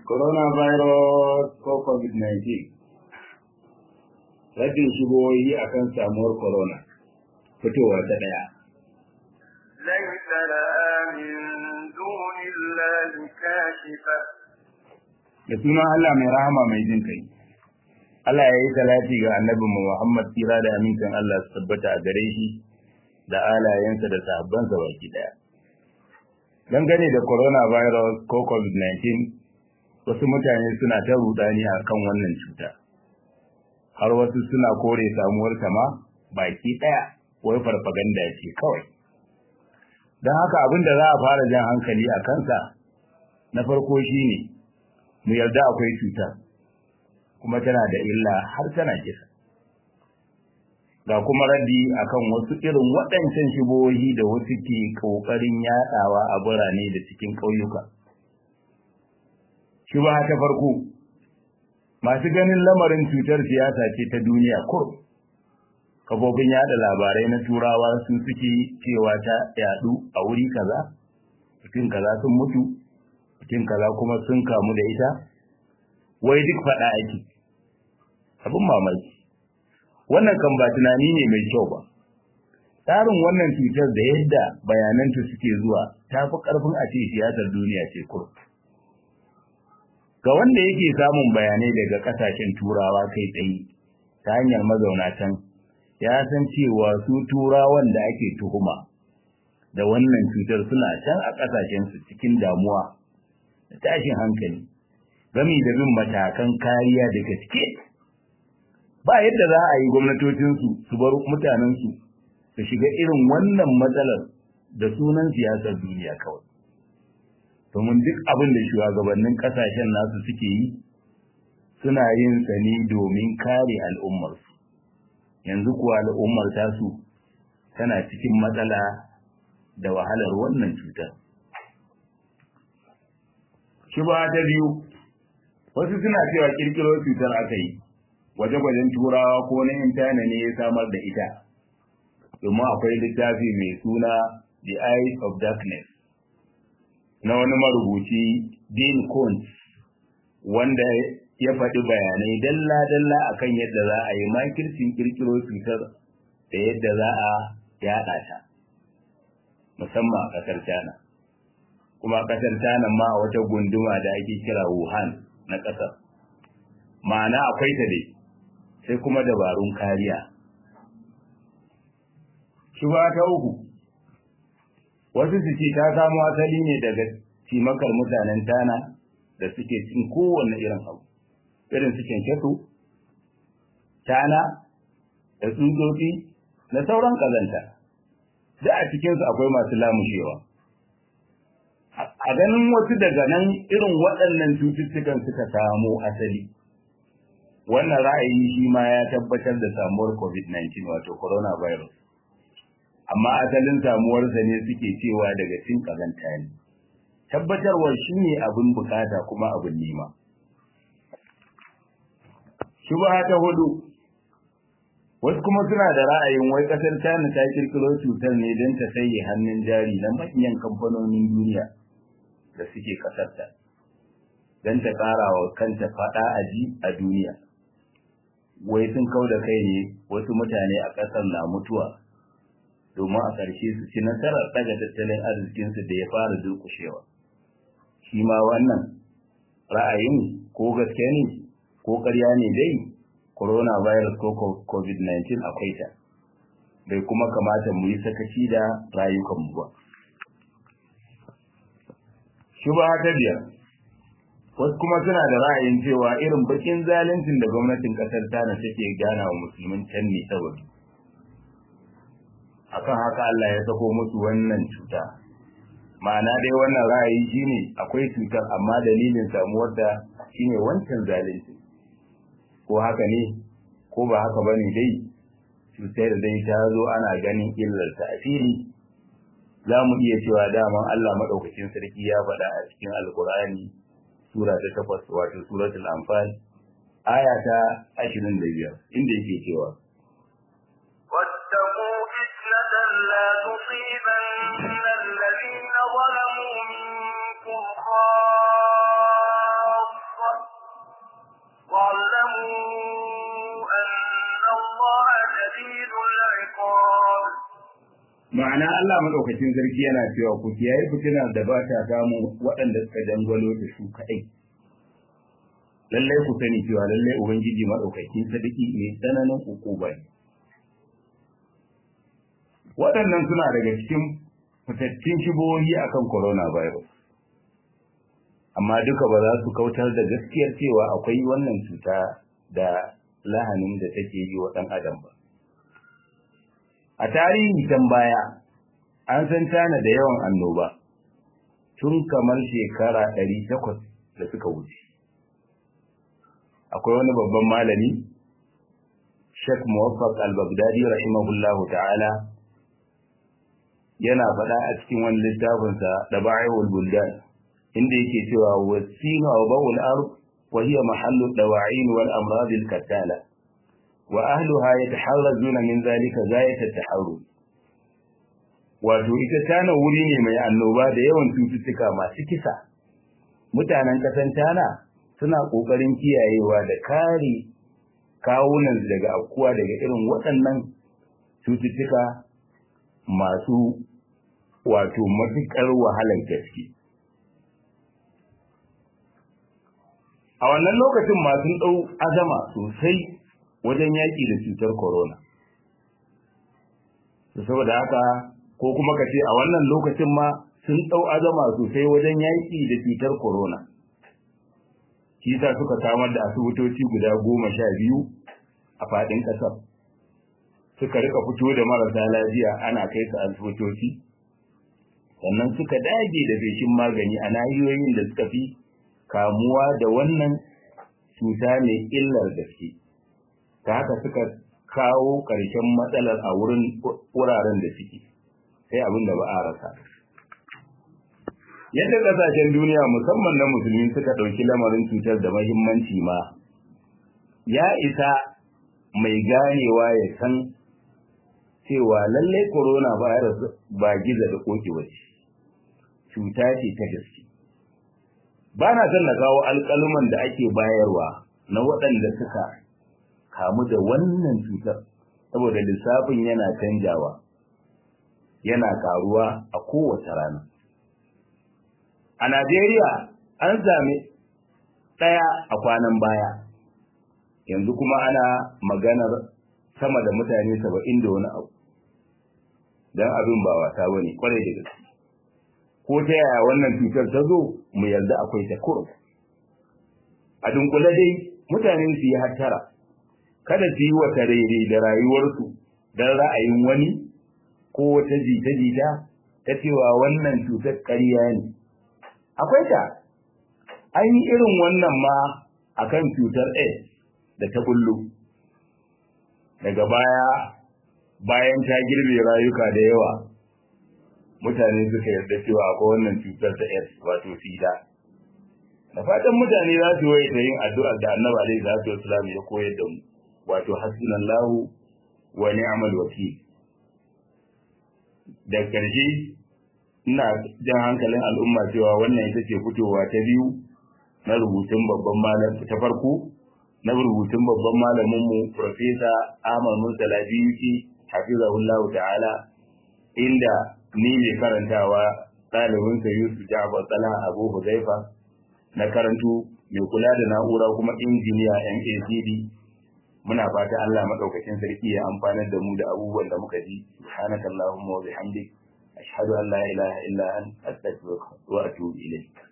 coronavirus ko covid-19 rashin shigoyi a kan samuwar corona fitowa ta ɗaya ليس لها من دون الله كاشفة da sunan Allah mai rahama mai jin kai Allah ya yi salati ga annabinmu Muhammad tsira da amincin Allah su tabbata a gare shi da alayensa da sahabbansa baki daya dangane da coronavirus ko covid-19 wasu mutane suna ta rudani a kan wannan cuta har wasu suna kore samuwar ma baki daya wai farfaganda ce kawai don haka abin da za a fara jan hankali a kansa na farko shine mu yarda akwai cuta kuma tana da illa har tana kisa ga kuma raddi akan wasu irin waɗancan shibohi da wasu ke ƙoƙarin yaɗawa a birane da cikin ƙauyuka. Shubha ta farko, masu ganin lamarin cutar siyasa ce ta duniya kur. Kafofin yaɗa labarai na turawa sun suke cewa ta yaɗu a wuri kaza, mutum kaza sun mutu, mutum kaza kuma sun kamu da ita, wai duk faɗa ake. Abin mamaki. wannan kan ba tunani ne mai kyau ba tsarin wannan cutar da yadda bayananta suke zuwa ta fi ƙarfin a ce siyasar duniya ce kur ga wanda yake samun bayanai daga ƙasashen turawa kai tsaye ta hanyar mazauna can ya san cewa su turawan da ake tuhuma da wannan cutar suna can a ƙasashensu cikin damuwa da tashin hankali gami da bin matakan kariya da gaske ba yadda za a yi gwamnatocinsu su bar mutanensu su shiga irin wannan matsalar da sunan siyasar duniya kawai. Domin duk abin da shugabannin kasashen nasu suke yi suna yin sani domin kare al'ummarsu. Yanzu kuwa al'ummar tasu tana cikin matsala da wahalar wannan cutar. Shubha ta biyu, wasu suna cewa kirkiro cutar aka yi. gwaje-gwajen turawa ko na intana ne ya samar da ita domin akwai littafi mai suna the eyes of darkness na wani marubuci dean Koontz wanda ya faɗi bayanai dalla-dalla akan yadda za a yi makircin kirkiro cutar da yadda za a yaɗa ta musamman a ƙasar China kuma ƙasar China ma a wata gunduma da ake kira Wuhan na ƙasar ma'ana akwai ta dai sai kuma dabarun kariya. Shuba ta uku, wasu su ce ta samo asali ne daga cimakar mutanen tana da suke cin kowane irin abu, irin su kyankyaso, tana, da tsutsotsi, da sauran ƙazanta, da a cikinsu akwai masu lamushewa. A ganin wasu daga nan irin waɗannan cututtukan suka samo asali. wannan ra'ayi shi ma ya tabbatar da samuwar covid-19 wato coronavirus amma asalin samuwarsa ne suke cewa daga cin kazanta ne tabbatarwar shi ne abin bukata kuma abin nema shubha ta hudu wasu kuma suna da ra'ayin wai kasar China ta kirkiro cutar ne don ta saye hannun jari na manyan kamfanonin duniya da suke kasarta don ta ƙara wa kanta faɗa aji a duniya wai sun kau da kai ne wasu mutane a ƙasar na mutuwa domin a ƙarshe su ci nasarar ɗaga tattalin arzikinsu da ya fara durƙushewa. Shi ma wannan ra'ayin ko gaske ne ko ƙarya ne dai coronavirus ko covid-19 akwai ta bai kuma kamata mu yi sakaci da rayukanmu ba. Shubha ta biyar wasu kuma suna da ra'ayin cewa irin bakin zaluncin da gwamnatin kasar Tana take gana wa musulmin can ne saboda akan haka Allah ya sako musu wannan cuta ma'ana dai wannan ra'ayi shine akwai cutar amma dalilin samuwar da shine wancan zalunci ko haka ne ko ba haka bane dai cutar dai ta zo ana ganin illar ta a fili za mu iya cewa daman Allah madaukakin sarki ya faɗa a cikin alkur'ani sura ta takwas wato suratul anfal aya ta ashirin da biyar inda yake cewa واتقوا فتنة لا تصيبن الذين ظلموا منكم خاصة ma'ana Allah madaukakin sarki yana cewa ku kiyaye fitina da ba ta samu waɗanda suka dangwalo da su kaɗai lallai ku sani cewa lallai ubangiji madaukakin sarki mai tsananin hukuma ne waɗannan suna daga cikin fitattun shibohi akan coronavirus amma duka ba za su kautar da gaskiyar cewa akwai wannan cuta da lahanin da take yi wa ɗan adam ba a tarihi can baya an san tana da yawan annoba tun kamar shekara ɗari takwas da suka wuce akwai wani babban malami Sheikh Muwaffaq al-Baghdadi rahimahullahu ta'ala yana faɗa a cikin wani littafinsa da ba'ihul buldan inda yake cewa wasinu wa bawul ard wa hiya mahallu dawa'in wal amrad al katala wa ahluha yataharrazuna min zalika zayat at-taharruz wato ita tana wuri ne mai annoba da yawan cututtuka masu kisa mutanen kasan tana suna kokarin kiyayewa da kare kawunan daga afkuwa daga irin waɗannan cututtuka masu wato matuƙar wahalar gaske. A wannan lokacin masu ɗau azama sosai wajen yaƙi da cutar corona. Saboda haka ko kuma ka ce a wannan lokacin ma sun ɗau azama sosai wajen yaƙi da cutar corona. Shi sa suka samar da asibitoci guda goma sha biyu a faɗin ƙasar. Suka rika fito da marasa lafiya ana kai su asibitoci. sannan suka dage da feshin magani a nahiyoyin da suka fi kamuwa da wannan cuta mai illar gaske ta haka suka kawo ƙarshen matsalar a wurin wuraren da suke sai abin da ba a rasa yadda ƙasashen duniya musamman na musulmi suka ɗauki lamarin cutar da mahimmanci ma ya isa mai ganewa ya san cewa lallai corona virus ba giza da koki ba ce cuta ce ta gaske ba na son na kawo alƙaluman da ake bayarwa na waɗanda suka kamu da wannan cutar saboda lissafin yana canjawa yana karuwa a kowace rana a Najeriya an sami ɗaya a kwanan baya yanzu kuma ana maganar sama da mutane saba'in da wani abu don abin ba wasa ba ne kwarai da gaske ko ta yaya wannan cutar ta zo mu yarda akwai ta kurum a dunkule dai mutane su yi hattara kada su yi wata rere da rayuwarsu don ra'ayin wani ko wata jita-jita ta cewa wannan cutar ƙarya ne akwai ta an yi irin wannan ma akan cutar AIDS da ta bullo daga baya bayan ta girbe rayuka da yawa mutane suka yarda cewa akwai wannan cutar ta AIDS wato sida da fatan mutane za su waye ta yin addu'ar da annabi alaihi salatu wasallam ya koyar da mu wato hasbunallahu wa ni'mal wakil da karshe ina jan hankalin al'umma cewa wannan ita ce fitowa ta biyu na rubutun babban malam ta farko na rubutun babban malaminmu Profesa Ahmad Murtala Biyuki hafizahullahu ta'ala inda ni mai karantawa ɗalibinsa Yusuf Ja'far Salah Abu Huzaifa na karantu mai kula da na'ura kuma injiniya MACD muna fata Allah madaukakin sarki ya amfanar da mu da abubuwan da muka ji subhanakallahumma wa bihamdik ashhadu an la ilaha illa anta astaghfiruka wa atubu ilayk